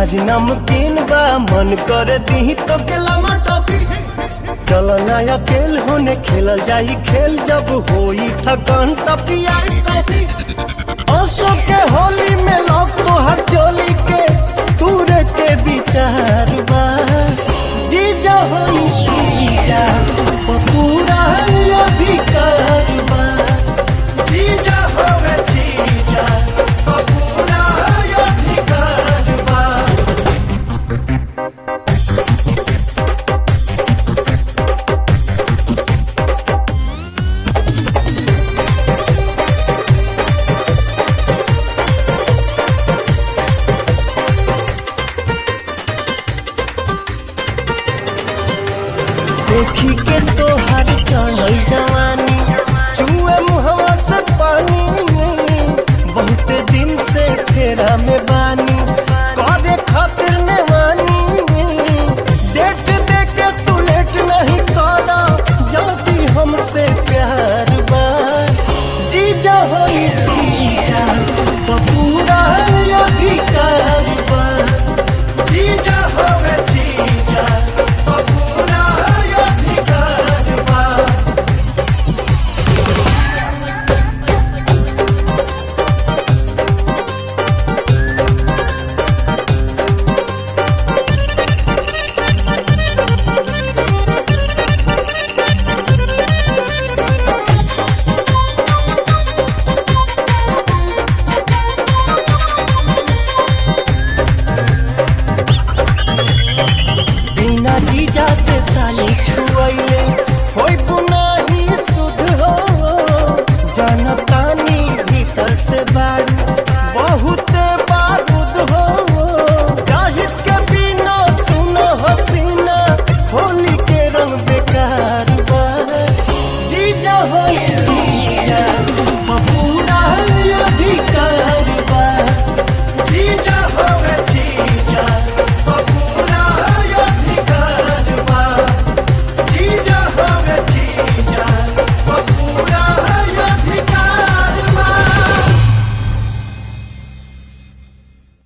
आज नमकीन बा मन कर दी तो केला टॉफी चल ना अकेल होने खेलल जाई खेल जब होई थकान तब पियाई टॉफी असो के होली में लौक तो हर चोली के तूरे के विचार बा जीजा होई जीजा ओ पूरा अधिकार बा जीजा होवे जीजा ओ पूरा अधिकार बा देखी के तो हर चढ़ल जवानी चुए मुहवा से पानी बहुत दिन से फेरा में बानी